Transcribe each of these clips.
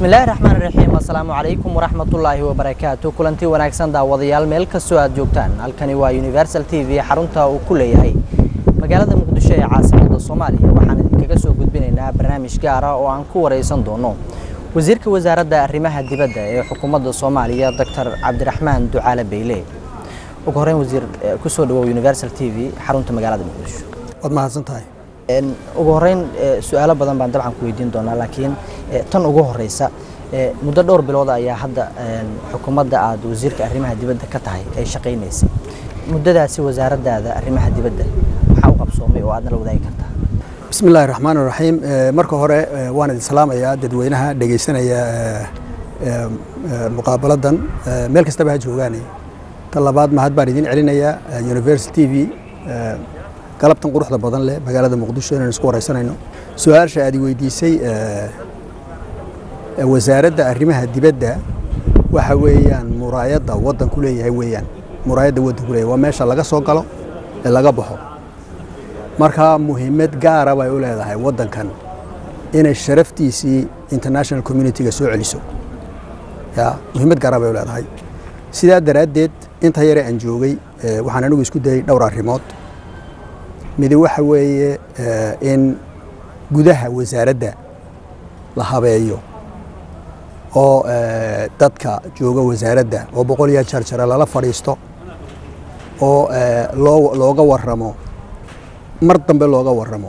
bismillaahi raxmaan raxiim assalaamu calaykum waraxmatullaahi wabarakaatu kulanti wanaagsan daawadayaal meel kastoo aad joogtaan halkani waa universal t v xarunta uu ku leeyahay magaalada muqdisho ee caasimadda soomaaliya waxaan idinkaga soo gudbinaynaa barnaamij gaara oo aan ku waraysan doono wasiirka wasaaradda arrimaha dibadda ee xukuumadda soomaaliya doctor cabdiraxmaan ducaale beyle ugu horreyn wasiir kusoo dhawow universal t v xarunta magaalada muqdisho waad mahadsan tahay ugu horreyn su-aalo badan baan dabcan ku weydiin doonaa laakiin tan ugu horeysa muddo dhowr bilood ayaa hadda xukuumadda aad wasiirka arrimaha dibadda ka tahay ay shaqaynaysay muddadaasi wasaaraddaada arrimaha dibadda maxaa u qabsoomay oo aadna la wadaagi kartaa bismi illaahi raxmaan raxiim marka hore waan idin salaamayaa dadweynaha dhegaysanaya muqaabaladan meel kastaba ha joogaane tan labaad mahad baan idin celinayaa universal t v galabtan quruxda badan leh magaalada muqdisho inaan isku wareysanayno su-aasha aad i weydiisay wasaaradda arrimaha dibadda waxa weeyaan muraayadda waddanku leeyahay weeyaan muraayadda waddanku leeyahay waa meesha laga soo galo ee laga baxo marka muhiimad gaara bay u leedahay waddankan inay sharaftiisii international communitiga soo celiso ya muhiimad gaara bay u leedahay sidaa daraaddeed inta yare aan joogay waxaan anigu isku dayay dhowr arrimood midi waxa weeye in gudaha wasaaradda la habeeyo oo dadka jooga wasaaradda oo boqol iyo jarjare lala fadhiisto oo loo looga waramo mar dambe looga waramo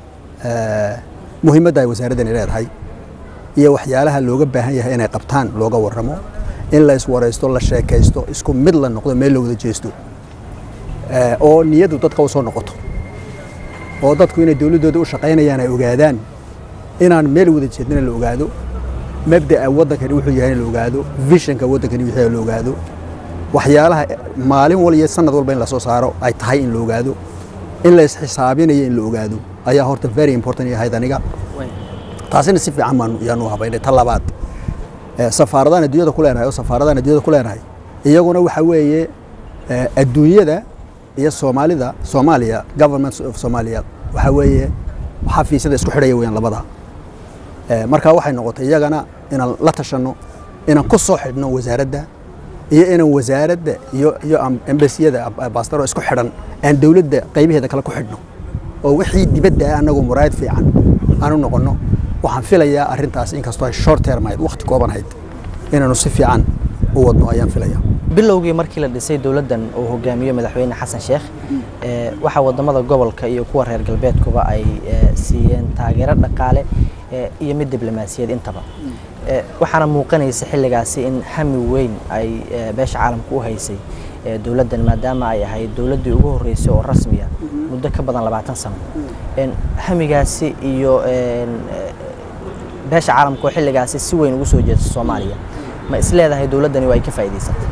muhiimadda ay wasaaraddani leedahay iyo waxyaalaha looga baahan yahay inay qabtaan looga waramo in la iswaraysto la sheekaysto isku mid la noqdo meel la wada jeesto oo niyaddu dadka u soo noqoto oo dadku inay dowladdooda u shaqaynayaan ay ogaadaan inaan meel wada jeednana la ogaado mabda'a waddankani wuxuu yahay in la ogaado vishanka waddankani wuxuu yahay la ogaado waxyaalaha maalin wal iyo sanad walba in la soo saaro ay tahay in la ogaado in la isxisaabinayo in la ogaado ayaa horta very important yahayd aniga taasina si fiican baan yaanu habaynay ta labaad safaaradaan adduunyada ku leenahay oo safaaradaan adduunyada ku leenahay iyaguna waxa weeye adduunyada iyo soomaalida soomaaliya government of soomaaliya waxa weeye xafiisyada isku xidhaya weyaan labada marka waxay noqotay iyagana inaan la tashanno inaan ku soo xidhno wasaaradda iyo inaan wasaaradda iyo iyo embasiyada baastaro isku xidhan aan dowladda qaybaheeda kale ku xidhno oo wixii dibadda ah annagu muraayad fiican aan u noqonno waxaan filayaa arrintaas inkastoo ay short term ahayd waqti kooban ahayd inaanu si fiican u wadno ayaan filayaa bilowgii markii la dhisay dowladdan uu hogaamiyo madaxweyne xasan sheekh waxaa wadamada gobolka iyo kuwa reer galbeedkuba ay siiyeen taageero dhaqaale iyo mid diblomaasiyad intaba waxaana muuqanaysa xilligaasi in hami weyn ay beesha caalamka u haysay dowladdan maadaama ay ahayd dowladdii ugu horreysay oo rasmiya muddo ka badan labaatan sano hamigaasi iyo beesha caalamka oo xilligaasi si weyn ugu soo jeesta soomaaliya ma isleedahay dowladdani waa ay ka faa'iidaysatay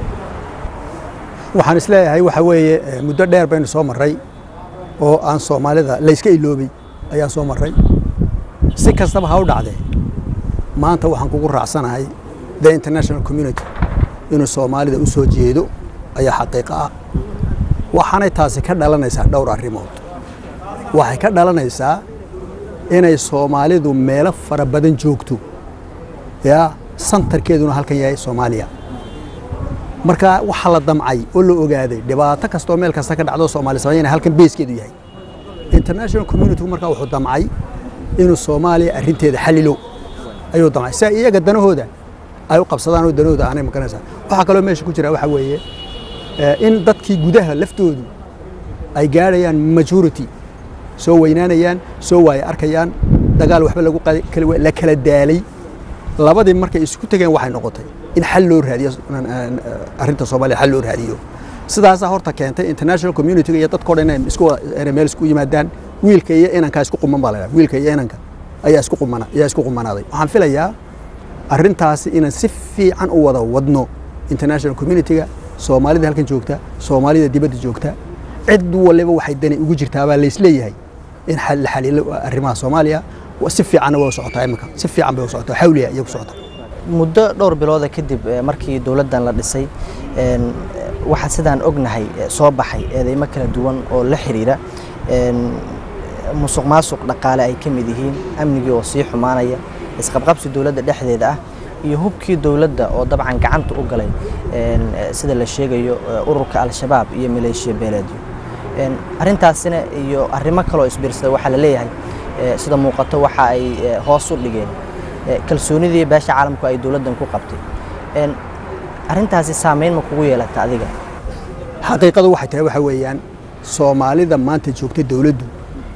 waxaan isleeyahay waxa weeye muddo dheer baynu soo marray oo aan soomaalida layska iloobay ayaa soo marray si kastaba ha u dhacdee maanta waxaan kugu raacsanahay the international community inuu soomaalida u soo jeedo ayaa xaqiiqo ah waxaanay taasi ka dhalanaysaa dhowr arrimood waxay ka dhalanaysaa inay soomaalidu meelo fara badan joogto yaa santarkeeduna halkan yahay soomaaliya marka waxaa la damcay oo la ogaaday dhibaato kastoo meel kasta ka dhacdo soomaali samayn inay halkan beeskeedu yahay international community markaa wuxuu damcay inuu soomaaliya arrinteeda xalilo ayuu damcay si iyaga danahooda ay u qabsadaan oo danahooda aanay maganaysaa waxaa kaloo meesha ku jira waxa weeye in dadkii gudaha laftoodu ay gaadhayaan majority soo weynaanayaan soo waaya arkayaan dagaal waxba lagu la kala daalay labadii markay isku tegeen waxay noqotay in xal loo raadiyo arrinta soomaaliya xal loo raadiyo sidaasaa horta keentay international community iyo dadkoo dhan inay isku inay meel isku yimaadaan wiilka iyo inanka isku quman baa la yidhaha wiilka iyo inanka ayaa isku qumana ayaa isku qumanaaday waxaan filayaa arrintaasi inaan si fiican u wada wadno international community-ga soomaalida halkan joogta soomaalida dibadda joogta cid waliba waxay dani ugu jirtaabaa laysleeyahay in la xaliilo arrimaha soomaaliya si fiicanna waa u socotaa iminka si fiican bay u socotaa xawliya iyo ku socotaa muddo dhowr bilooda kadib markii dowladdan la dhisay waxaa sidaan ognahay soo baxay eedeymo kala duwan oo la xiriira musuq maasuq dhaqaale ay ka mid yihiin amnigii oo sii xumaanaya isqabqabsi dowladda dhexdeeda ah iyo hubkii dowladda oo dabcan gacanta u galay sida la sheegayo ururka al-shabaab iyo maleeshiya beeleedyo arrintaasina iyo arrimo kaloo isbiirsada waxaa la leeyahay sida muuqato waxa ay hoos u dhigeen kalsoonidii beesha caalamku ay dowladdan ku qabtay arrintaasi saameyn ma kugu yeelata adiga xaqiiqadu waxay tahay waxa weeyaan soomaalida maanta joogta dowladdu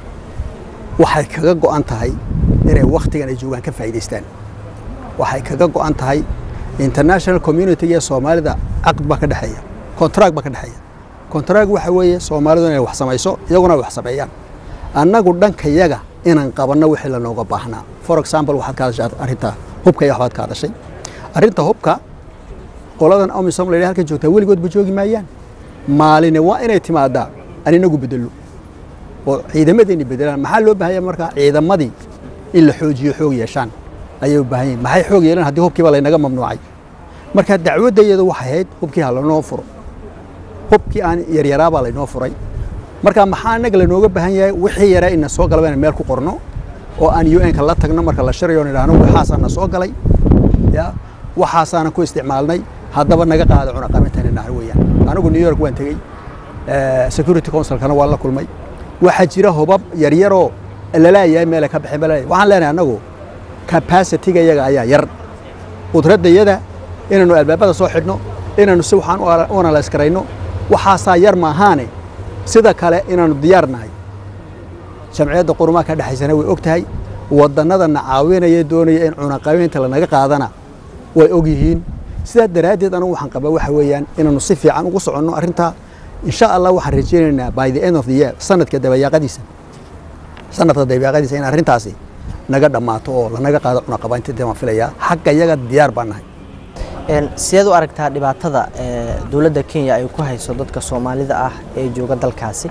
waxay kaga go'an tahay inay wakhtigan ay joogaan ka faa'iidaystaan waxay kaga go'an tahay international community ee soomaalida caqd baa ka dhexeeya contract baa ka dhexeeya contract waxa weeye soomaalidu inay wax samayso iyaguna ay wax sameeyaan annagu dhankayaga inaan qabanno wixii lanooga baahnaa for example waxaad ka hadashay arrinta hubka iyo waxbaad ka hadashay arrinta hubka qoladan omisom la halkan joogtaa weligoodba joogi maayaan maaline waa inay timaadaa aan inagu bedelo oo ciidamadeenni bedelaan maxaa loo baahanya markaa ciidamadii in la xoojiyo xoog yeeshaan ayay u baahan yihin maxay xoog yeelaan haddii hubkiiba laynaga mamnuucay marka dacwaddayadu waxay ahayd hubkii ha lanoo furo hubkii aan yaryaraabaa laynoo furay marka maxaa annaga lanooga baahan yahay wixii yaraa ina soo galaba inaan meel ku qorno oo aan u n-ka la tagno marka la shirayo on idhaahno waxaasaa na soo galay ya waxaasaana ku isticmaalnay haddaba naga qaada cunaqamintan idhahno weeyaan anigu new york waan tegey security councilkana waan la kulmay waxaa jira hubab yaryaroo lalaayahay meelay ka baxeen balaayahay waxaan leenahay annagu capacity-ga iyaga ayaa yar qudraddayada inaannu albaabada soo xidhno inaannu si waxaan u analyse karayno waxaasaa yar maahaane sida kale inaannu diyaar nahay jamciyadda qurumaha ka dhexaysana way og tahay waddannadana caawinaya doonaya in cunaqabeynta lanaga qaadana way og yihiin sidaa daraaddeed anigu waxaan qabaa waxa weeyaan inaannu si fiican ugu soconno arrintaa insha allah waxaan rajaynaynaa by the end of the year sanadka dabayaaqadiisa sanadka dabayaaqadiisa in arrintaasi naga dhammaato oo lanaga qaado cunaqabaynta waan filayaa xagga iyaga diyaar baan nahay sideed u aragtaa dhibaatada dowladda kenya ay ku hayso dadka soomaalida ah ee jooga dalkaasi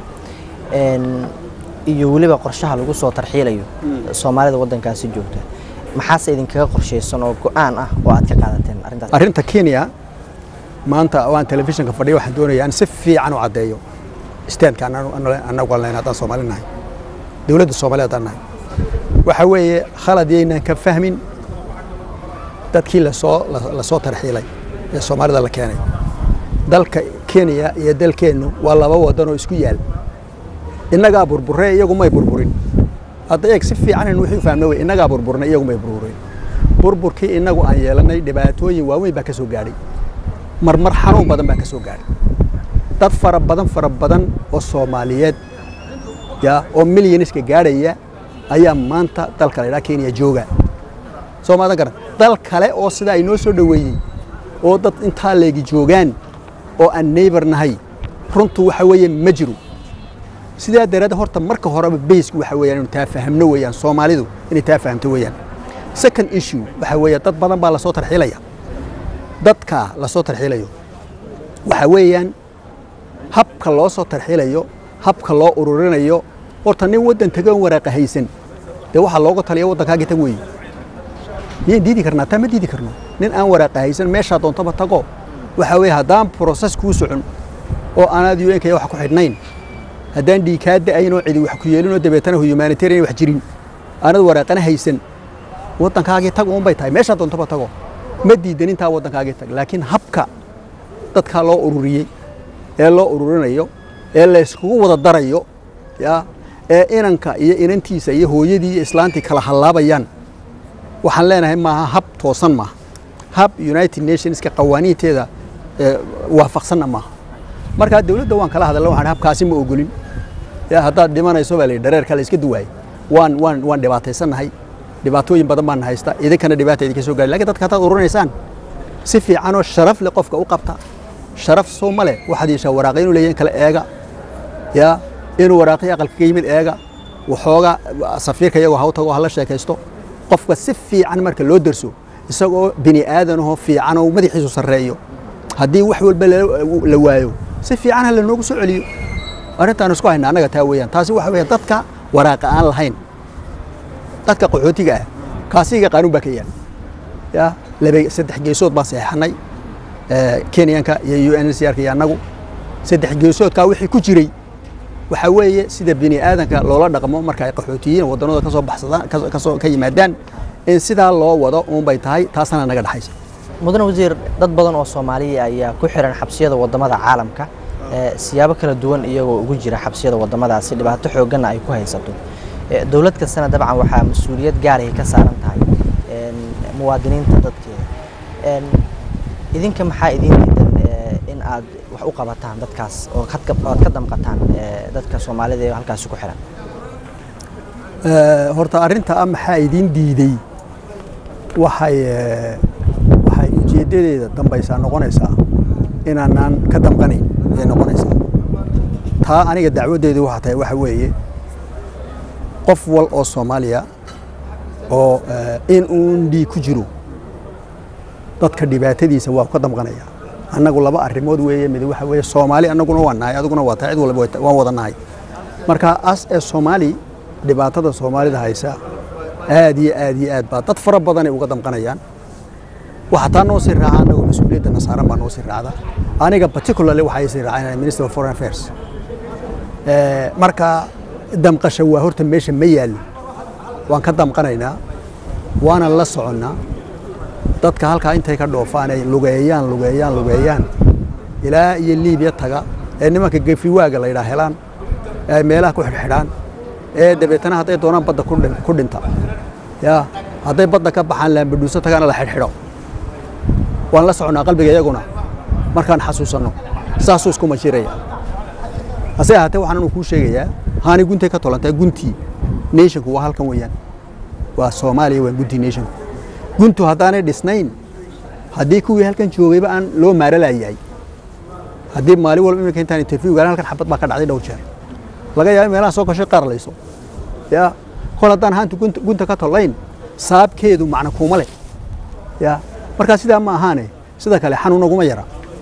iyo weliba qorshaha lagu soo tarxiilayo soomaalida waddankaasi joogta maxaase idinkaga qorshaysan oo go-aan ah oo aad ka qaadateen arrintaas arrinta kenya maanta waan telefishinka fadhiya waxaan doonayaa in si fiican u caddeeyo standka annagu aan leyn haddaan soomaali nahay dowladda soomaaliya haddaan nahay waxa weeye khalad yaynaan ka fahmin dadkii lasoo lasoo tarxiilay ee soomaalida la keenay dalka kenya iyo dalkeennu waa laba waddan oo isku yaal innagaa burburee iyagu may burburin hadda eeg si fiican in wixii u fahmna wey innagaa burburnay iyagu may burburin burburkii innagu aan yeelannay dhibaatooyin waaweyn baa ka soo gaadhay marmar xanuun badan baa ka soo gaadhay dad fara badan fara badan oo soomaaliyeed ya oo milyaniska gaadhaya ayaa maanta dalka la ydhaha kenya jooga soo maadan garan dal kale oo sidaa ay noo soo dhoweeyey oo dad intaa leegi joogaan oo aan neighbor nahay runtu waxa weeye ma jiro sidaa daraaddeed horta marka horeba baysku waxa weeyaan inu taa fahamno weeyaan soomaalidu inay taa fahamto weeyaan second issue waxa weeye dad badan baa lasoo tarxiilaya dadka lasoo tarxiilayo waxa weeyaan habka loo soo tarxiilayo habka loo ururinayo horta nin waddan tagan waraaqa haysan dee waxaa looga taliya waddankaagii tag weeye miyaan diidi karnaa taa ma diidi karno nin aan waraaqa haysan meeshaa doontaba tago waxa weeye haddaan process kuu socon oo aanaad u nkaya wax ku xidhnayn haddaan dhiikaa da'ayn oo cidi wax ku yeelin oo dabeetana humanitarian wax jirin aanad waraaqana haysan waddankaagii tag uun bay tahay meeshaa doontaba tago ma diidan intaa waddankaagii tag laakiin habka dadkaa loo ururiyey ee loo ururinayo ee layskugu wada darayo ya ee inanka iyo inantiisa iyo hooyadii iyo islaantii kala hallaabayaan waxaan leenahay maaha hab toosan maaha hab united nationska qawaaniinteeda waafaqsanna maaha markaa dowladda waan kala hadalna waxaan habkaasi ma ogolin ya haddaad dhimanayso baa la yidhi dhareerka la iska duwaayey waan waan waan dhibaataysannahay dhibaatooyin badan baan haysta idinkana dhibaata idinka soo gaari lakin dadka haddaad ururinaysaan si fiicanoo sharaf leh qofka u qabta sharaf soo ma leh waxaad yeeshaa waraaqya inuu leeyahay in kale eega ya inuu waraaqii aqalka ka yimid eega waxooga safiirka iyagoo haw tago hala sheekaysto qofka si fiican marka loo derso isagoo bini aadanahoo fiican oo madaxiisu sarreeyo haddii wax walba la waayo si fiican ha lanoogu soo celiyo arrintaan isku hayna annaga taa weeyaan taasi waxa weeye dadka waraaqa aan lahayn dadka qaxootiga ah kaasiga qaanuun baa ka yaal ya laba saddex geesood baan saxeexanay kenyanka iyo u n c r-ka iyo annagu saddex geesoodkaa wixii ku jiray waxa weeye sida bini aadanka loola dhaqmo marka ay qaxootiyiin wadannada ka soo baxsadaan kasoo ka yimaadaan in sidaa loo wado uunbay tahay taasana naga dhexaysa mudane wasiir dad badan oo soomaaliya ayaa ku xiran xabsiyada wadamada caalamka siyaabo kala duwan iyagoo ugu jira xabsiyada wadamadaasi dhibaato xoogganna ay ku haysato dowlad kastana dabcan waxaa mas-uuliyad gaarahay ka saaran tahay muwaadiniinta dadkeeda idinka maxaa idin diidan in aad wax u qabataan dadkaas oo aad ka damqataan dadka soomaalida ee halkaasi ku xiran horta arrinta ah maxaa idiin diiday waxay waxay ujeeddadeeda dambaysaa noqonaysaa inaanaan ka damqanayn ayay noqonaysaa taa aniga dacwaddeedu waxaa tahay waxa weeye qof wal oo soomaaliya oo in uun dhiig ku jiro dadka dhibaatadiisa waa ka damqanaya annagu laba arrimood weeye mid waxa weeye soomaali annaguna waa nahay adiguna waa tahay cid walba waan wada nahay marka as ee soomaali dhibaatada soomaalida haysa aad iyo aad iyo aad baa dad fara badanay uga damqanayaan waxa taa noo sii raaca annagoo mas-uuliyadda nasaaran baa noo sii raacda aniga particularly waxay sii raacayaan minister of foreign affairs marka damqasha waa horta meesha ma yaallo waan ka damqanaynaa waana la soconnaa dadka halkaa intay ka dhoofaan ay lugeeyaan lugeeyaan lugeeyaan ilaa iyo liibiya taga ee nimanka gefiwaaga la yidhaha helaan ee meelaha ku xidhxidhaan ee dabeetana hadday doonaan badda ku dhinta ya hadday badda ka baxaan laambadhuuso tagaana la xidhxidho waan la soconnaa qalbiga iyaguna markaan xasuusanno saasuu isku majiraya hase ahaatee waxaan anu kuu sheegayaa haani guntay ka tolantay guntii nationku waa halkan weeyaan waa soomaaliya waa guntii nationku guntu haddaanay dhisnayn haddii kuwii halkan joogayba aan loo maaralayahay haddii maalin walba iminka intaan interview galan halkan xabad baa ka dhacday dhowr jeer laga yaaba meelaha soo gashay qaarlayso ya kol haddaan haanta gunta ka tollayn saabkeedu macna kuuma leh ya markaa sidaa ma ahaane sida kale xanuunaguma yara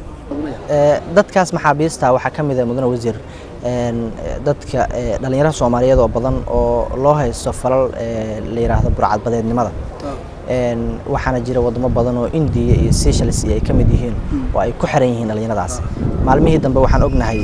dadkaas maxaabiista waxaa ka mid ah mudane wasiir dadka dhallinyarada soomaaliyeed oo badan oo loo haysto falal la yidhaahdo burcadbadeednimada waxaana jira wadamo badan oo indiya iyo seychelles ay ka mid yihiin oo ay ku xiran yihiin dhallinyaradaas maalmihii dambe waxaan ognahay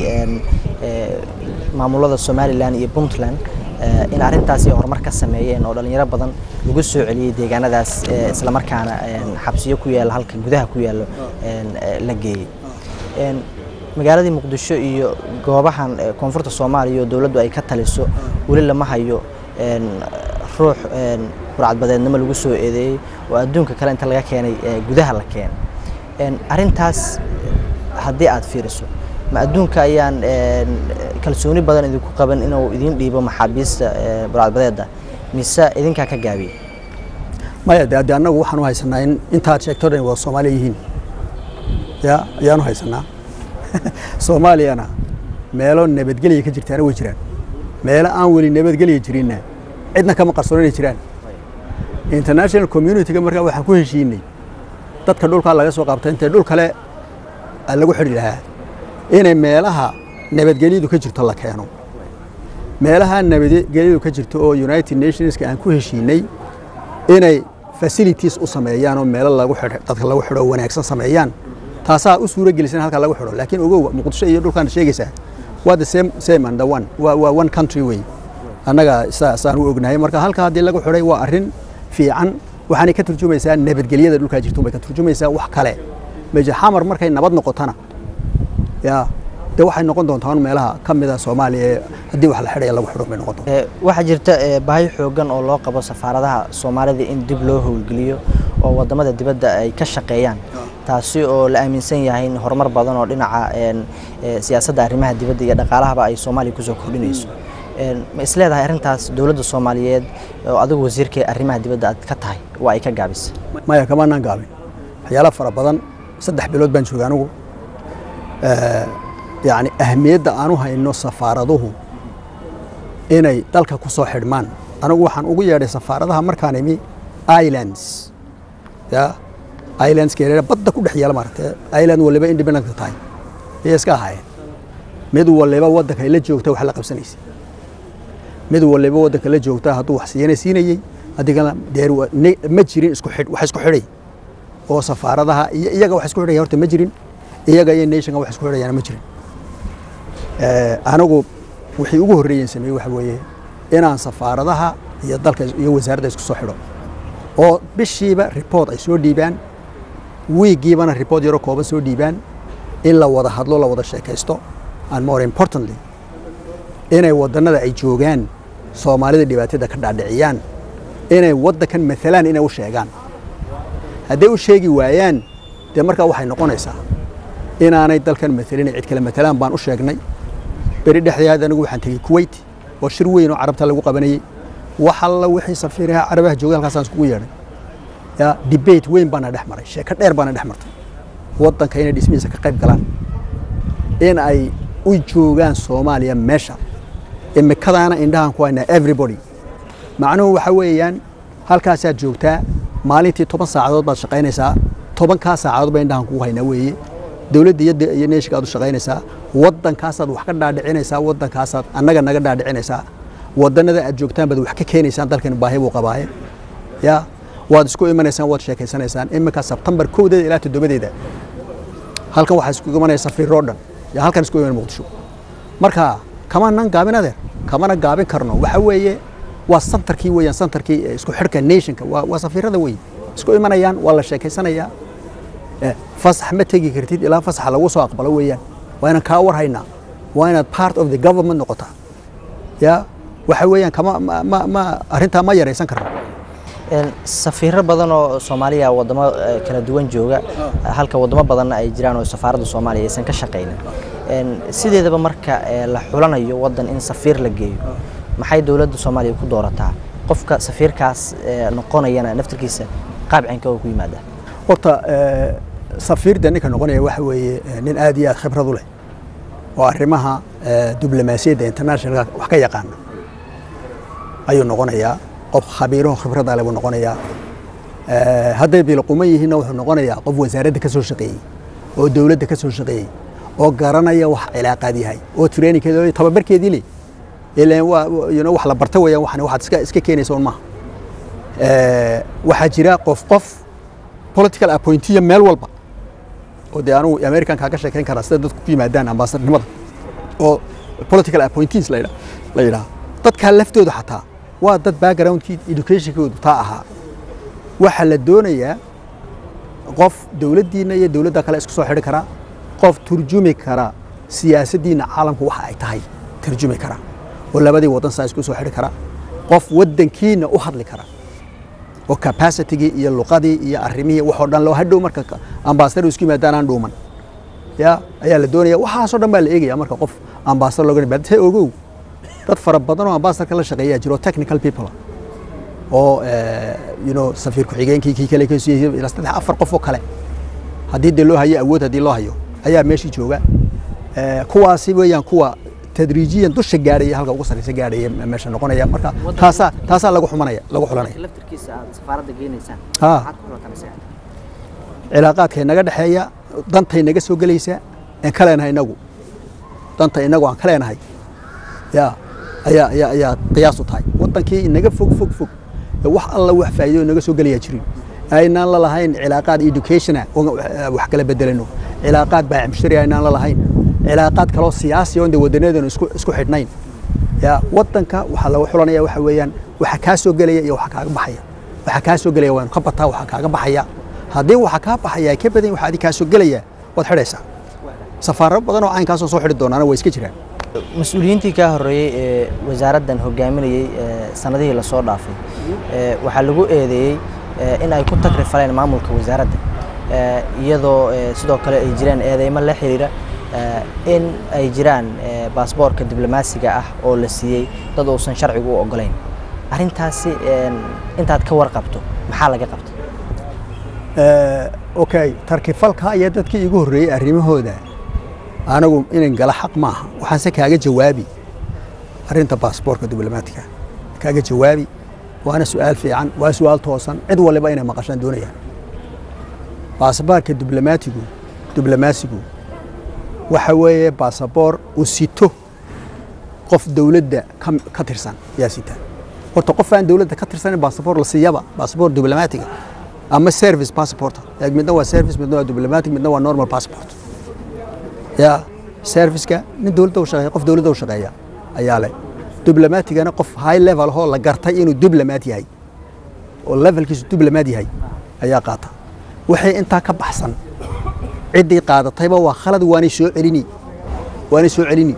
maamulada somalilan iyo puntland in arrintaasi horumar ka sameeyeen oo dhallinyaro badan lagu soo celiyey deegaanadaas islamarkaana xabsiyo ku yaalla halka gudaha ku yaallo la geeyey magaaladii muqdisho iyo goobahan koonfurta soomaaliya oo dowladdu ay ka taliso weli lama hayo ruux burcadbadeednimo lagu soo eedeeyey oo adduunka kale inta laga keenay gudaha la keenay arrintaas haddii aad fiiriso ma adduunka ayaan kalsooni badan idinku qaban inuu idin dhiibo maxaabiista burcadbadeedda mise idinkaa ka gaabiyey maya de adde annagu waxaanu haysanaa in intaad sheegto dhan waa soomaaliya yihiin ya ayaanu haysanaa soomaaliyana meelo nabadgelya ka jirtaana way jiraan meelo aan weli nabadgelya jirinna cidna kama qarsoon inay jiraan international community-ga markaa waxaan ku heshiinay dadka dhulkaa laga soo qabta intay dhul kale lagu xidhi lahaa inay meelaha nabadgelyadu ka jirto la keeno meelaha nabadgelyadu ka jirto oo united nationska aan ku heshiinay inay facilities u sameeyaan oo meelo lagu xidho dadka lagu xidho wanaagsan sameeyaan taasaa u suuro gelisan halka lagu xidho laakiin ogow muqdisho iyo dhulkaan sheegaysaa waa the same same and the one waa waa one country way annaga saan u ognahay marka halka haddii lagu xidhay waa arrin fiican waxaanay ka turjumaysaa nabadgelyada dhulkaa jirto bay ka turjumaysaa wax kale meja xamar markay nabad noqotana ya dee waxay noqon doontaa meelaha ka mida soomaaliya ee haddii wax la xidhaya lagu xidho bay noqon doontaa waxaa jirta baahi xoogan oo loo qabo safaaradaha soomaalida in dib loo howlgeliyo oo wadamada dibadda ay ka shaqeeyaan taasi oo la aaminsan yahay in horumar badan oo dhinaca siyaasadda arrimaha dibadda iyo dhaqaalahaba ay soomaaliya kusoo kordhinayso ma is leedahay arrintaas dowladda soomaaliyeed oo adigu wasiirka arrimaha dibadda aad ka tahay waa ay ka gaabisay maya kamaanaan gaabin waxyaala fara badan saddex bilood baan joogay anigu yacni ahmiyadda aanu hayno safaaraduhu inay dalka ku soo xidhmaan anigu waxaan ugu yeedhay safaaradaha markaan imi islands ya islandska yareera badda ku dhex yaala maaragtay island waliba independent tahay ayay iska ahaayeen mid waliba waddanka ay la joogta wax la qabsanaysay mid waliba waddanka la joogta hadduu wax siiyana siinayey adigana deer ma jirin isku xidh wax isku xidhay oo safaaradaha iyo iyaga wax isku xidhaya horta ma jirin iyaga iyo nationka wax isku xidhayaana ma jirin anigu wixii ugu horreeyeen sameeyey waxa weeye inaan safaaradaha iyo dalka iyo wasaaradda isku soo xidho oo bishiiba report ay soo dhiibaan wiigiibana report yaroo kooban soo dhiibaan in la wada hadlo la wada sheekaysto and more importantly inay wadannada ay joogaan soomaalida dhibaatada ka dhaadhiciyaan inay waddankan maalaan inay u sheegaan hadday u sheegi waayaan dee markaa waxay noqonaysaa inaanay dalkan maalinay cid kale maalaan baan u sheegnay beri dhexdeed anigu waxaan tegey kuwait oo shir weyn oo carabta lagu qabanayey wax alla wixii safiiraha carabaha joogay halkaasaan iskugu yeedhay ya debate weyn baana dhex maray sheeko dheer baana dhex martay waddanka inay dhismihiisa ka qayb galaan in ay u joogaan soomaaliya meesha imikadaana indhahan ku haynaa everybody macnuhu waxa weeyaan halkaasaad joogtaa maalintii toban saacadood baad shaqaynaysaa tobankaa saacadood baa indhahan kugu haynaa weeye dowladda iyo iyo neeshika aad u shaqaynaysaa waddankaasaad wax ka dhaadhicinaysaa waddankaasaad annaga naga dhaadhicinaysaa wadannada aad joogtaan baad wax ka keenaysaan dalkan baahi buu qabaaye ya waad isku imanaysaan waad sheekaysanaysaan iminka sebtembar kowdeeda ilaa toddobadeeda halkan waxaa isku imanaya safiiroo dhan yaa halkan isku iman muqdisho marka kamanan gaabin adeer kamana gaabin karno waxa weeye waa santarkii weeyaan santarkii isku xidhka nationka waa waa safiirada wey isku imanayaan waa la sheekaysanayaa fasax ma tegi kartid ilaa fasaxa lagu soo aqbalo weeyaan waa inaan kaa war haynaa waa inaad part of the government noqotaa ya waxa weeyaan kama ma ma ma arrintaa ma yaraysan karno safiiro badan oo soomaaliya wadamo kala duwan jooga halka wadamo badanna ay jiraan oo safaaradda soomaaliya aysan ka shaqaynin sideedaba marka la xulanayo waddan in safiir la geeyo maxay dowladda soomaaliya ku doorataa qofka safiirkaas noqonayana naftirkiisa qaabcinka oo ku yimaada horta safiirda ninka noqonaya waxa weeye nin aad iyo aad khibrad u leh oo arrimaha diblomaasiyadda internationalka wax ka yaqaana ayuu noqonayaa qof khabiiraho khibradda leh buu noqonayaa hadday bilquman yihiinna wuxuu noqonayaa qof wasaaradda ka soo shaqeeyey oo dowladda ka soo shaqeeyey oo garanaya wax cilaaqaad yahay oo trainingkeeda tababarkeedii leh ilaan waa you know wax la barta weeyaan waxan waxaad iska iska keenaysa un maaha waxaa jira qof qof political appointiya meel walba oo dee anugu american kaaga sheekayn karaa sida dadku ku yimaadaan ambaasadnimada oo political appointees la yidhaha la yidhaha dadkaa laftooda xataa waa dad backgroundkii educationkoodu taa ahaa waxaa la doonayaa qof dowladdiina iyo dowladda kale isku soo xidhi karaa qof turjumi kara siyaasaddiina caalamku waxa ay tahay turjumi kara oo labadii waddan saa isku soo xidhi kara qof waddankiina u hadli kara oo capacitigii iyo luqadii iyo arrimihii waxoo dhan loo hadhow marka ambaasadar isku yimaadaan aan dhuuman ya ayaa la doonaya waxaasoo dhan baa la eegaya marka qof ambaasadar looga nimaad he ogow dad fara badan oo ambaasadarka la shaqeeyaa jiro technical people oo you know safiir ku-xigeenkii kii kale kasii ilaa saddex afar qof oo kale haddii dee loo hayo awood haddii loo hayo ayaa meeshii jooga kuwaasi weeyaan kuwa tadriijiyan dusha gaadhaya halka ugu sarreysa gaadhaya meesha noqonaya marka taasaa taasaa lagu xumanaya lagu xulanaya laftirkiisa aad safaaradda geenaysaan Ha. maxaad ku xulatanaysaa cilaaqaadkay naga dhexeeya dantay naga soo gelaysa aan ka leenahay inagu danta inagu aan ka leenahay ya ayaa ayaa ayaa qiyaas u tahay wadankii naga fog fog fog ee wax alla wax faa'iido naga soo gelayaa jirin aynaan la lahayn cilaaqaad educationa oo wax kala bedelano cilaaqaad baacimshari aynaan la lahayn cilaaqaad kaloo siyaasi oo dee wadanadeenu isku isku xidhnayn ya wadanka waxaa lagu xulanaya waxa weeyaan waxa kaa soo gelaya iyo waxa kaaga baxaya waxa kaa soo gelaya waanu ka bataa waxa kaaga baxaya haddii waxa kaa baxaya ay ka badan waxa adi kaa soo gelaya waad xidhaysaa safaarado badan oo caynkaasoo soo xidhi doonaana way iska jiraan mas-uuliyiintii kaa horreeyey ee wasaaraddan hogaaminayey ee sanadihii lasoo dhaafay ee waxaa lagu eedeeyey ee in ay ku tagri faleen maamulka wasaaradda ee iyadoo ee sidoo kale ay jiraan eedeymo la xiriira ee in ay jiraan ee baasboorka diblomaasiga ah oo la siiyey dad uusan sharcigu u oggolayn arrintaasi een, intaad ka warqabto maxaa laga qabtay okay tarkifalka ayaa dadkii igu horreeyey arrimahooda anagu inan gala xaq maaha waxaanse kaaga jawaabi arrinta baasboorka diblomaatiga kaaga jawaabi waana su-aal fiican waa su-aal toosan cid waliba inay maqashaan doonayaan baasaboorka diblomaatigu diblomaasigu waxa weeye baasaboor uu sito qof dowladda ka, ka tirsan yaa sita horta qof aan dowladda ka tirsanin baasaboor la siiyaba baasaboor diblomaatiga ama service passport eeg midna waa service midna waa diplomatic midna waa normal passport ya serviceka nin dowladda u shaqeeya qof dowladda u shaqeeya ayaa leh diblomatigana qof high level oo la gartay inuu diplomat yahay oo levelkiisu diblomaad yahay ayaa qaata waxay intaa ka baxsan ciddii qaadatayba waa khalad waanay soo celini waanay soo celini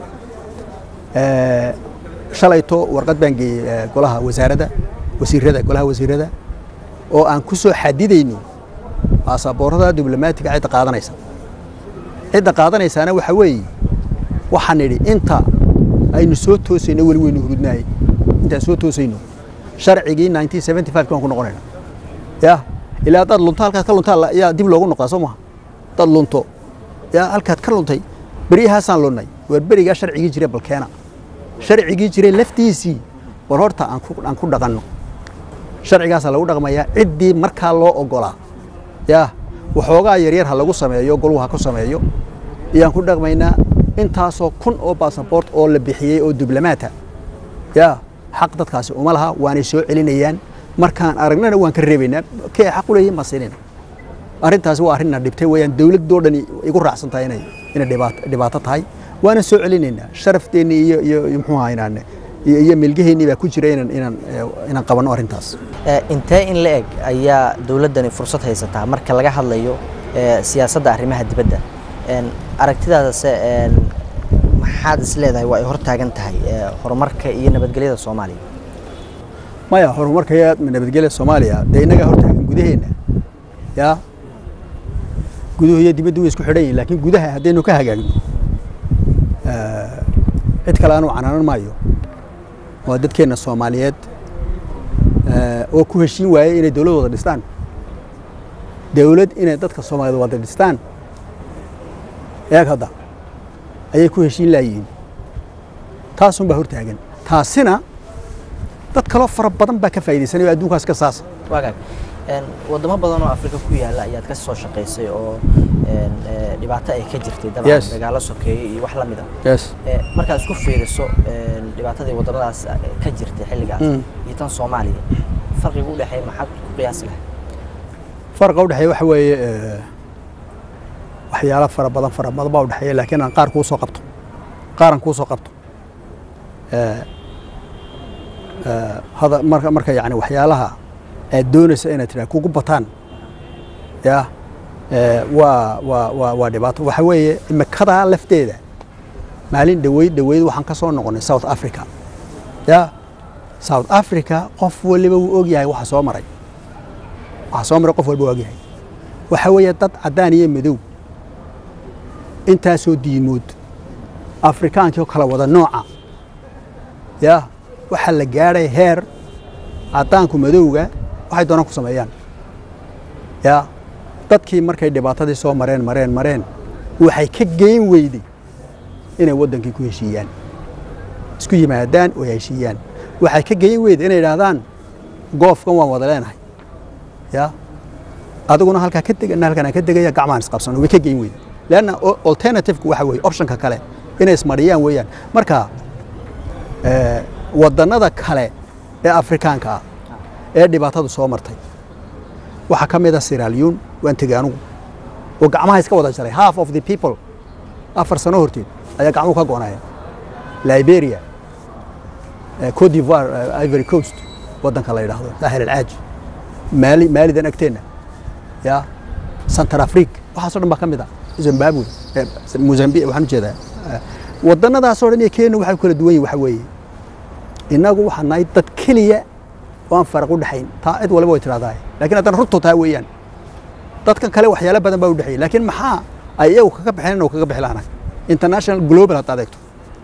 shalayto warqad baan geeyey golaha wasaaradda wasiirada golaha wasiirada oo aan ku soo xadidayno baasaboorada diblomaatiga cidda qaadanaysa cidda qaadanaysaana waxa weeye waxaan nidhi inta aynu soo toosayno weli weynu hurudnaayey intaan soo toosayno sharcigii 1975 kan ku noqonayna ya ilaa haddaad lunto halkaad ka luntaa yaa dib loogu noqdaa soo maha dad lunto yaa halkaad ka luntay beryahaasaan lunnay waar berigaa sharcigii jire balkeena sharcigii jiray laftiisii war horta aan ku dhaqanno sharcigaasaa lagu dhaqmayaa ciddii markaa loo ogolaa yaa waxoogaa yaryar ha lagu sameeyo goluu ha ku sameeyo ayaan ku dhaqmaynaa intaasoo kun oo basaboort oo la bixiyey oo diblomaata yaa xaq dadkaasi uma laha waanay soo celinayaan markaan aragnana waan ka reebaynaa kee xaq u leeyihin baan siinayna arrintaasi waa arrinna dhibtay weeyaan dowladdoo dhan igu raacsan tahay inay inay dhibaato tahay waana soo celinaynaa sharafteenni iyo iyo muxuu ahaa inaan iyo milgaheennii baa ku jira inaan inaan inaan qabanno arrintaas intee in la eg ayaa dowladdani fursad haysataa marka laga hadlayo siyaasadda arrimaha dibadda aragtidaadase maxaad is leedahay waa ay hor taagan tahay horumarka iyo nabadgelyada soomaaliya maya horumarka iyo nabadgelyada soomaaliya dee innagaa hor taagan gudaheenna yaa guduhu iyo dibaddu way isku xidhan yihin laakiin gudaha haddaynu ka hagaagno cid kale aanu canaanan maayo waa dadkeenna soomaaliyeed oo ku heshiin waayey inay dowlad wada dhistaan dowlad inay dadka soomaaliyeed wada dhistaan eeg hadda ayay ku heshiin laayihiin taasun baa hortaagan taasina dad kaloo fara badan baa ka faa'iidaysanaya oo adduunkaas ka saasa waagaag wadamo badan oo afrika ku yaalla ayaad ka soo shaqaysay oo dhibaato ay ka jirtay dabcan dagaalo sokeeye iyo wax la mida markaad isku fiiriso dhibaatadii wadamadaas ka jirtay xilligaas iyo tan soomaaliya farqiga u dhexeeya maxaad ku qiyaasi lahay farqa u dhexeeya waxa weeye waxyaalo fara badan fara badan baa u dhexeeya laakiin aan qaar kuu soo qabto qaaran kuu soo qabto hada marka marka yani waxyaalaha aad doonaysa inaad tidhaha kugu bataan ya waa waa waa waa dhibaato waxa weeye imikadaa lafteeda maalin dhaweyd dhaweyd waxaan ka soo noqonnay south africa ya south africa qof waliba wuu og yahay waxa soo maray waxa soo maray qof walba og yahay waxa weeye dad caddaan iyo madow intaasoo diimood afrikaankii oo kala wada nooca ya waxaa la gaadhay heer caddaanku madowga waxay doonaan ku sameeyaan ya dadkii markay dhibaatadii soo mareen mareen mareen waxay ka geyn weyday inay waddankii ku heshiiyaan isku yimaadaan oo heshiiyaan waxay ka geyn weyday inay idhaahdaan goofkan waan wada leenahay ya adiguna halkaa ka deg ina halkan aan ka degaya gacmaan isqabsan way ka geyn weyday leanna alternativku waxa weeye optionka kale inay ismariyaan weeyaan marka waddannada kale ee afrikaanka ah ee dhibaatadu soo martay waxaa ka mid a siraalyuun waan tegey anugu oo gacmaha iska wada jaray half of the people afar sano horteed ayaa gacmuhu ka go'naya liberia cote d'ivoire ivory coast waddanka la yidhaahdo saaxil alcaaji maali maalidan agteenna ya central africa waxaasoo dhan baa ka mid ah zimbabwe mozambique waxaan ujeedaa waddannadaasoo dhan iyo kenya waxay ku kala duwan yihin waxa weeye innagu waxaa nahay dad keliya oo aan faraq u dhexayn taa cid waliba way tidhahdaa laakiin haddana runtu taa weeyaan dadkan kale waxyaalo badan baa u dhexeeyay laakiin maxaa ay iyagu kaga baxeen oo kaga bixi lahanay international global hadda adeegto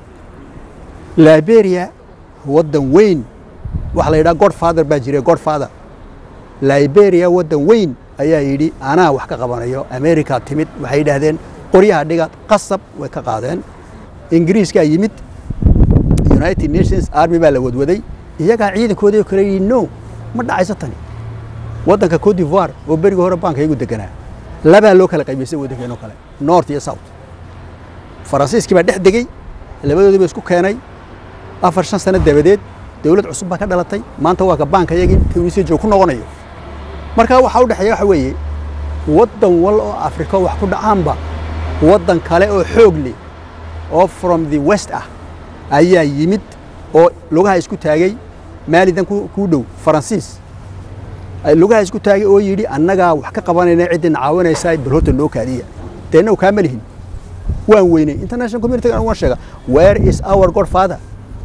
liberia waddan weyn waxaa la yidhaha godfather baa jiray godfather liberia waddan weyn ayaa yidhi anaa wax ka qabanayo america timid waxay yidhaahdeen qoryaha dhiga qasab way ka qaadeen ingiriiskaa yimid united nations army baa la wadwaday iyagaa ciidankoodii oo kale yidhi no ma dhacayso tani waddanka cote d'ivoire oo berigii hore baanka iyagu deganaa labaa loo kala qaybaysay waddankeenoo kale north iyo south faransiiskii baa dhex degey labadoodii ba isku keenay afar shan sano dabadeed dowlad cusub baa ka dhalatay maanta waa ka baanka iyagii tunisia joog ku noqonayo markaa waxaa u dhexeeya waxa weeye waddan wal oo afrika wax ku dhacaanba waddan kale oo xoog leh oo from the west ah ayaa yimid oo lugaha isku taagay maalidan kuu dhow faransiis lugaha isku taagay oo yidhi annagaa wax ka qabanayna ciddina caawinaysaa bal horta noo kaadiya deenna kaa ma lihin waan weynay international community waan sheega where is our godfather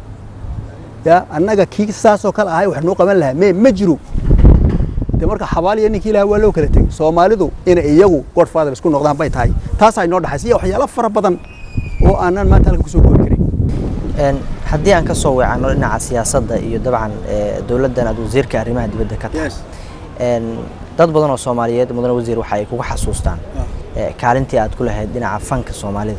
ya annaga kii saasoo kale ahay wax noo qaban lahaa me ma jiro de marka xabaaliya ninkii ilaha waa loo kala tegey soomaalidu inay iyagu godfather isku noqdaan bay tahay taasaa inoo dhaxaysa iyo waxyaalo fara badan oo aanan maanta halka kusoo koobi karin haddii aan ka soo weecano dhinaca siyaasadda iyo dabcan dowladdan aad wasiirka arrimaha dibadda ka tahay dad badan oo soomaaliyeed mudane wasiir waxa ay kuga xasuustaan kaalintii aad ku lahayd dhinaca fanka soomaalida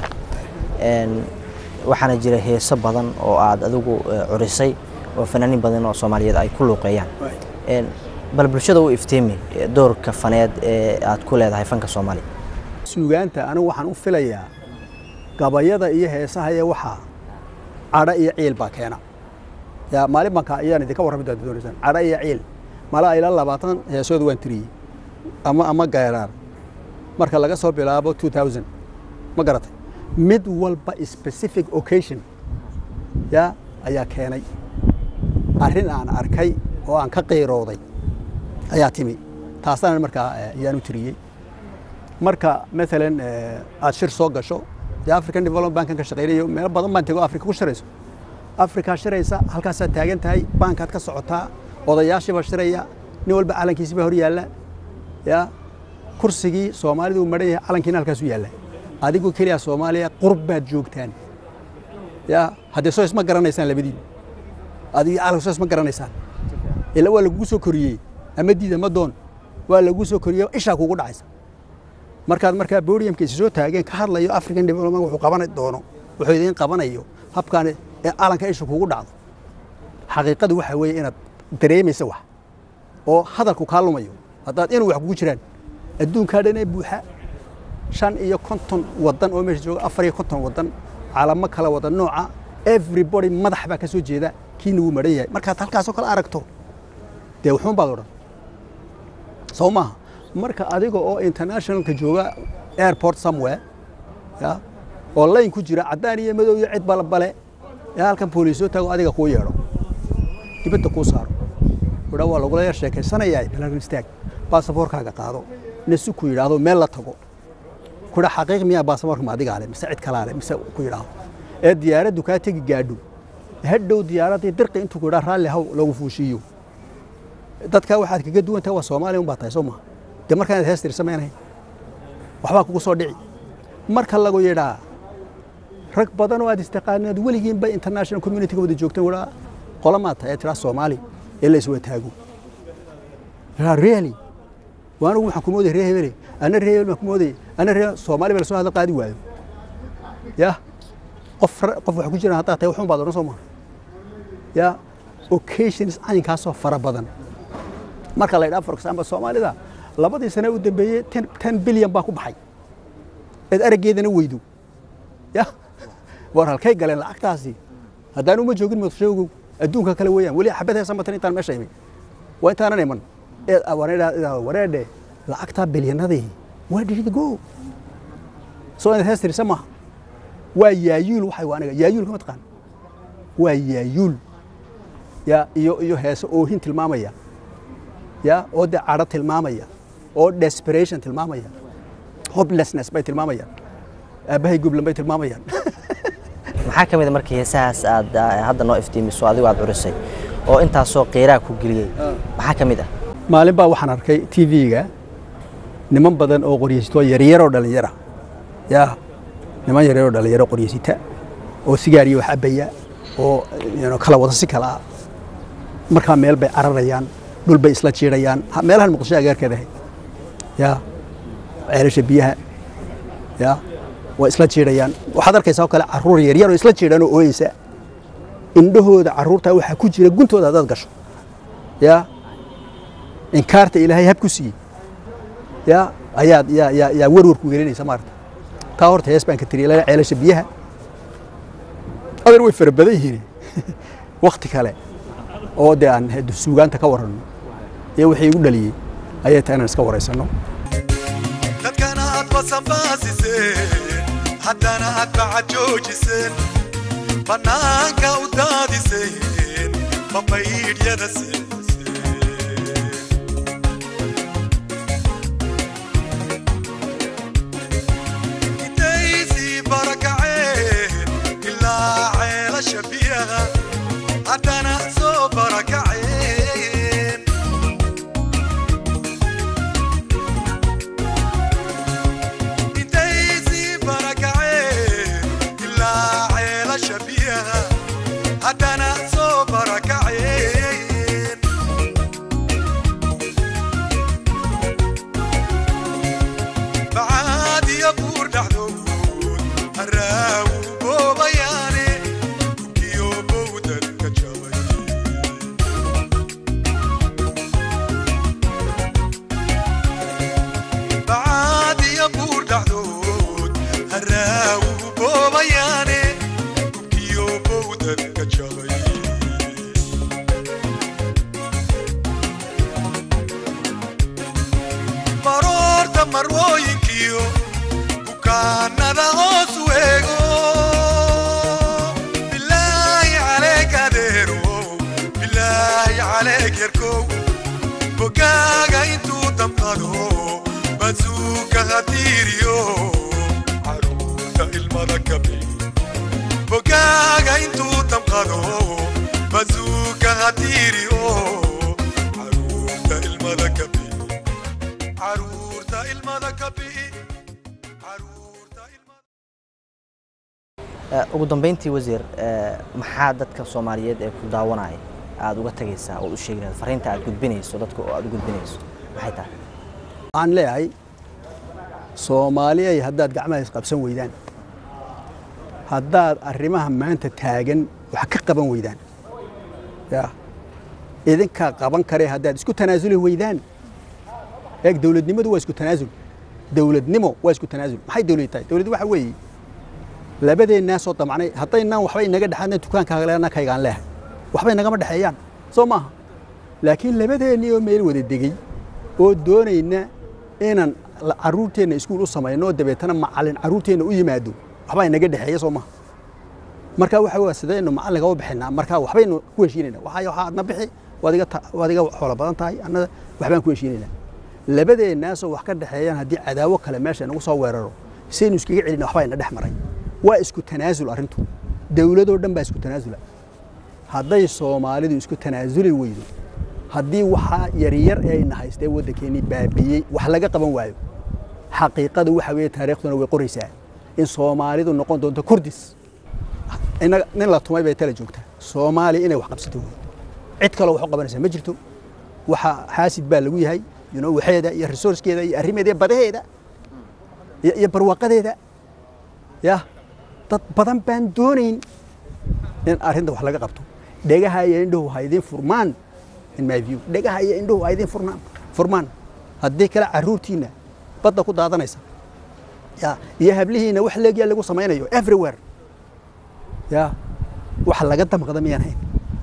waxaana jira heeso badan oo aad adigu curisay oo fanaaniin badan oo soomaaliyeed ay ku luuqeeyaan bal bulshada u iftiimi doorka faneed ee aad ku leedahay fanka soomaaliya suugaanta anigu waxaan u filayaa gabayada iyo heesaha iyo waxaa cadho iyo ciil baa keena yaa maalin banka ayaan idinka warrami doonta doonaysaan cadho iyo ciil mala ilaa labaatan heesooda waan tiriyey ama ama geeraar marka laga soo bilaabo two thousand ma garatay mid walba specific occasion yaa ayaa keenay arrin aan arkay oo aan ka qiirooday ayaa timi taasana markaa ayaan u tiriyey marka maalan aad shir soo gasho dee african development bankan ka shaqeynayo meelo badan baan tego africa ku shirayso afrikaa shiraysa halkaasaad taagan tahay baankaad ka socotaa odayaashiibaa shiraya nin walba calankiisibaa hor yaalla ya kursigii soomaalidu uu maran yahay calankiina halkaasu yaalla adigoo keliya soomaaliya qurb baad joogtaan ya haddee soo isma garanaysaan labadiin adigii calanka soo isma garanaysaan ila waa lagugu soo koriyey ama diid ama doon waa lagugu soo koriyey ishaa kugu dhacaysa markaad markaa bodiumka isa soo taageen ka hadlayo african development wuxuu qaban doono wuxuu idiin qabanayo habkaan ee calanka isha kugu dhacdo xaqiiqadu waxa weeye inaad dareemaysa wax oo hadalku kaa lumayo haddaad inuu wax kugu jiraan adduunkaa dhan ee buuxa shan iyo konton wadan oo meesha jooga afar iyo konton wadan calamo kala wada nooca everybody madax baa ka soo jeeda kiina wuu maran yahay markaad halkaasoo kale aragto dee wuxuun baad odhan soo maaha marka adiga oo internationalka jooga airport somewhere ya oo layn ku jira caddaan iyo madow iyo cid balbale ee halkan booliisoo taago adiga kuu yeedho dibadda kuu saaro udha waa lagula yar sheekaysanayaa bilarin istaag baasaboorkaaga qaado nasu ku yidhaahdo meel la tago kudha xaqiiq miyaa baasaboorka ma adigaa le mise cid kalaa le mise ku yidhaahdo ee diyaaraddu kaa tegi gaadho hadhow diyaaraddii dirqi intuu ku yidhaa raalli haw lagu fuushiiyo dadkaa waxaad kaga duwan tahay waa soomaaliya un baa tahay soo maha dee markaa inaad hees tirsamaynahay waxbaa kugu soo dhici marka lagu yidhaa rag badan oo aad istaqaanaad weligiinba international community-ga wada joogteen wadhaa qolamaad tahay ee tiraa soomaali ee la iswada taago really waa anigu waxaan ku moodaya ree hebele ana ree hebel baan ku moodaya ana ree soomaali baa lasoo hadla qaadi waayo ya qof qof wax ku jiraan haddaad tahay waxun baad odhan soo maha ya occasions caynkaasoo fara badan marka la yidhaha for example soomaalida labadii sane u dambeeyey ten bilyan baa ku baxay eed araggeedana weydo ya war halkay galeen lacagtaasi haddaan uma joogin muqdishoogow adduunka kale weeyaan weli xabad heesa matan intaan meesha imin waa intaanan iman eed wareedhe lacagtaa bilyanadii waa dhirida go soo inaad hees tirisa maaha waa yaayuul waxay waa aniga yaayuul kama taqaan waa yaayuul ya iyo iyo heese oohin tilmaamaya ya oo dee cadho tilmaamaya oo desperation tilmaamaya hopelessness bay tilmaamayaan aabbahay gublan bay tilmaamayaan maxaa ka mid a markii heesahaas aad hadda noo iftiimiso adigu aad curisay oo intaasoo qiiraa ku geliyey maxaa ka mid ah maalin baa waxaan arkay t v-ga niman badan oo qoryeysito yaryaroo dhallinyara ya niman yaryaroo dhallinyaro qoryeysita oo sigaariyo wax abaya oo kala wada si kala ah markaa meel bay cararayaan dhul bay isla jiirayaan meelahan muqdisho agaarkeeda ahayd ya ceelasha biyaha ya waa isla jiirayaan waxaad arkaysaa oo kale carruur yaryar oo isla jiiraan oo ooyeysa indhahooda carruurtaa waxaa ku jira guntooda haddaad gasho ya inkaarta ilaahay hab ku siiyey ya ayaad yaa yaa yaa warwarku gelinaysa maarata taa horta hees baan ka tiriyay lala ceelasha biyaha adeer way fara badan yihiin wakti kale oo dee aan suugaanta ka waranno iyo wixii igu dhaliyey ayay tahay inaan iska waraysanno dadkana aad basanbaasiseen haddana aad bacajoojiseen bannaanka u daadiseen babaydhyada siiseen dadka jabay maroorta marwooyinkiyo bukaanada hoos weego bilaahi caleeg adeerow bilaahi caleeg yarkow bogaaga intuu damqado bazuuka hatiiriyo caruurta ilmada kabi bogaaga intuu damqado bazuuka hatiiriyo caruurta ilmada kabi caruurta ilmada kabi caruurta ilmada Eh, ugu dambeyntii wasiir eh, maxaa dadka soomaaliyeed ee ku daawanaya aada uga tegaysaa oo u sheeginaysa fariinta aad gudbinayso dadka oo aad u gudbinayso maxay tahay waxaan leeyahay soomaaliyay haddaad gacmaha isqabsan weydaan haddaad arrimaha maanta taagan wax ka qaban weydaan ya idinkaa qaban karee haddaad isku tanaasuli weydaan eeg dowladnimadu waa isku tanaasul dowladnimo waa isku tanaasul maxay dowlad tahay dowlad waxa weeye labadeennaa soo damacnay haddaynaan waxba inaga dhexaadna dukaankaagalena kaygaan leehay waxba inagama dhexeeyaan soo maaha laakiin labadeennii oo meel wada degey oo doonayna inaan la- carruurteenna iskuul u samayno oo dabeetana macallin carruurteenna u yimaado waxbaa inaga dhexeeya soo maaha marka waxa waa sidaynu macallinka u bixinaa marka waxbaynu ku heshiinaynaa waxaa waxaa adna bixi waad iga ta- waad iga xoolo badan tahay annada waxbaan ku heshiinaynaa labadeennaasoo wax ka dhexeeyaan haddii cadaawo kale meesha inagu soo weeraro saynu iskaga celina waxbaa ina dhex maray waa isku tanaasul arrintu dowladoo dhan baa isku tanaasula hadday soomaalidu isku tanaasuli weydo haddii waxaa yaryar ee ayna haystee waddankeennii baabiiyey wax laga qaban waayo xaqiiqadu waxa weeye taariikhduna way qoraysaa in soomaalidu noqon doonto kurdis inaga nin la tumay bay tala joogtaa soomaaliya inay wax qabsato wey cid kaloo wax u qabanaysa ma jirto waxa xaasid baa lagu yahay you know, waxeeda iyo resourcekeeda iyo arrimeeda iyo badaheeda iyo iyo barwaaqadeeda ya dad badan baan doonayn in arrinta wax laga qabto dhegaha iyo indhuhu ha idin furmaan in my view dhegaha iyo indhuhu ha idin furnaan furmaan haddii kale carruurtiina badda ku daadanaysa ya iyo hablihiina wax leegyaa lagu samaynayo everywhere ya wax laga damqada miyaan hayn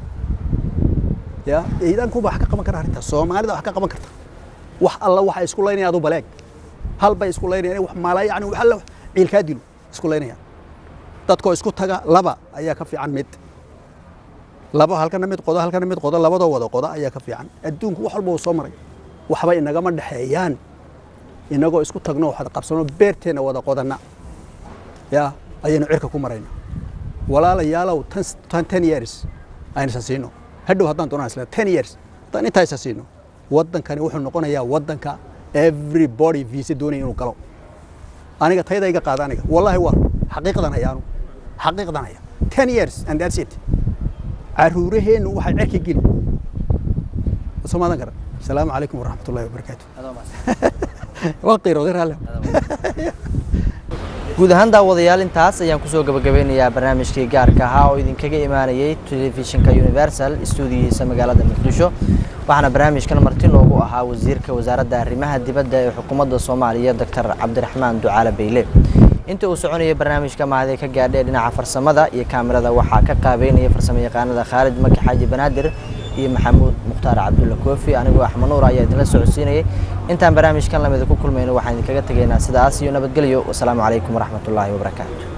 ya ciidankuba wax ka qaban kara arrintaas soomaalida wax ka qaban karta wax alla waxa isku laynaya adu baleeg hal bay isku laynayaan wax maala yani wax alla ciilkaa dilo isku laynayaan dadkoo isku taga laba ayaa ka fiican mid laba halkana mid qodo halkana mid qodo labadoo wada qodo ayaa ka fiican adduunku wax walba uu soo maray waxba inagama dhexeeyaan inagoo isku tagno waxaad qabsano beerteenna wada qodanna ya ayaynu cirka ku marayna walaalayaalow tan tan ten years aynu isa siino hadhow haddaan doonaan isla ten years haddaan intaa isa siino waddankani wuxuu noqonayaa waddanka everybody visa doonaya inuu galo aniga tayda iga qaada aniga wallahi waa xaqiiqdan hayaanu xaqiiqdan haya ten years and that's it caruuraheennu waxay cerka geli soo maadan kara asalaamu calaykum waraxmat ullahi wabarakaatu waa qiirooday raalle guud ahaan daawadayaal intaas ayaan kusoo gabagabeynayaa barnaamijkii gaarka ahaa oo idinkaga imaanayay telefishinka universal stuudiyihiisa magaalada muqdisho waxaana barnaamijkan marti noogu ahaa wasiirka wasaaradda arrimaha dibadda ee xukuumadda soomaaliya doctor cabdiraxmaan ducaale beyle inta uu soconayay barnaamijka mahadee ka gaadhay dhinaca farsamada iyo kaamirada waxaa ka qaabeynaya farsamo yaqaanada khaalid maki xaaji banaadir iyo maxamuud mukhtaar cabdulla koofi anigoo axmed nuur ayaa idinla socodsiinayay intaan barnaamijkan lamida ku kulmayno waxaan idinkaga tegaynaa sidaas iyo nabadgelyo wasalaamu calaykum waraxmatullaahi wabarakaatu